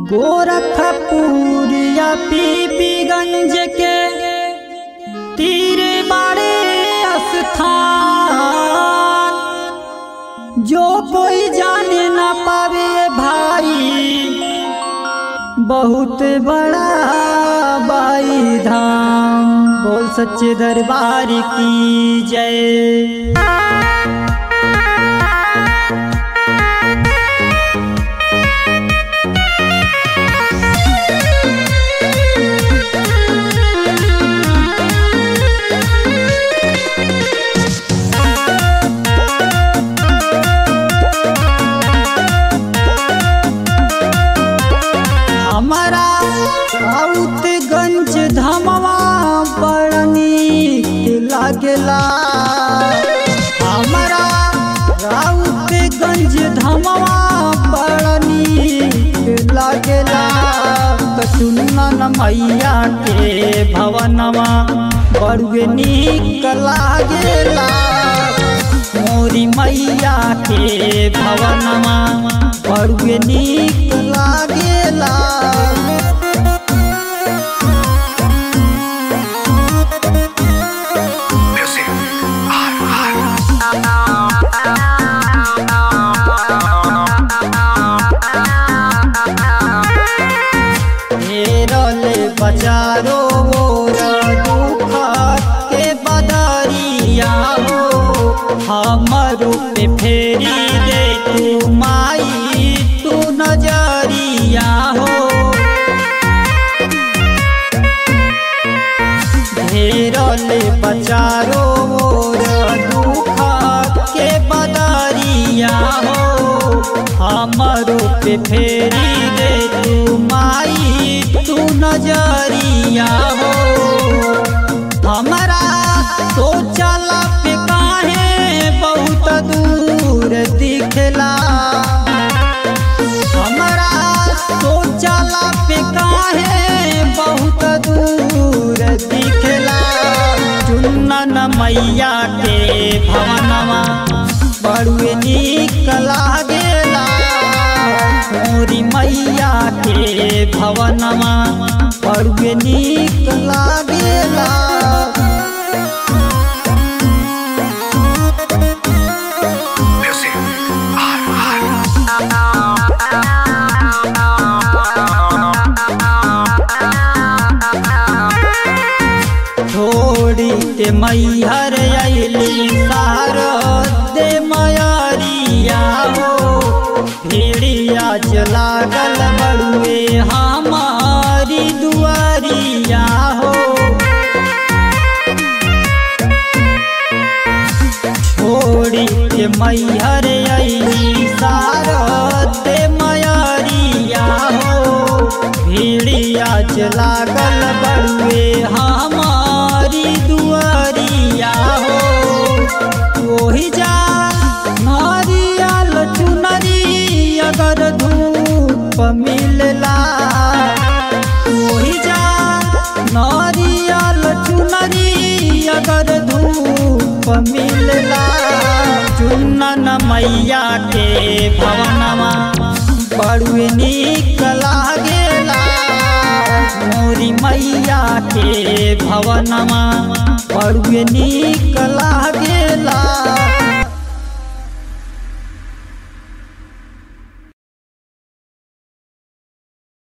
गोरखपुरिया पीपीगंज के तीरे बाड़े स्थान जो कोई जाने ना पावे भाई बहुत बड़ा बाई धाम बोल सच्चे दरबार की जय हमारा राउतगंज धमवा बड़ नीक लागेला हमारा राउतगंज धमवा बड़ नीक लागेला सुनन मैया के भवनवा बड़ुए नीक लागेला मोरी मैया के भवनमा बड़ुए नीक लागेला हेरले बजारो मोर दुख के बदरिया हो हमरो पे फेरी दे तू माई तू नजरिया हो घेरले बचारो मोर दुख के बदरिया हो हमरो पे फेरी दे तू माई तू नजरिया हो हमारा सोचल पे काहे बहुत दूर दिखला हमारा सोचल पे काहे बहुत दूर दिखला चुन्नन मैया के भवनवा बड़ुए नीक लागेला मोरी मैया के भवनवा बड़ुए नीक लागेला छोड़ी के मैहर अली सारदे मयरिया हो भेड़िया लागल बड़ुए हमारी दुआरिया हो छोड़ी के मैहर अली सारदे मयरिया हो भेड़िया लागल बड़ुए हमारी दुआरिया हो वही जा नारियल चुनरी अगर धूप मिलला वही जा नारियल चुनरी अगर धूप मिलला चुनन मैया के भवनवा बड़ुए नीक लागेला मोरी मैया के भवनमा बड़ुए नीक लागेला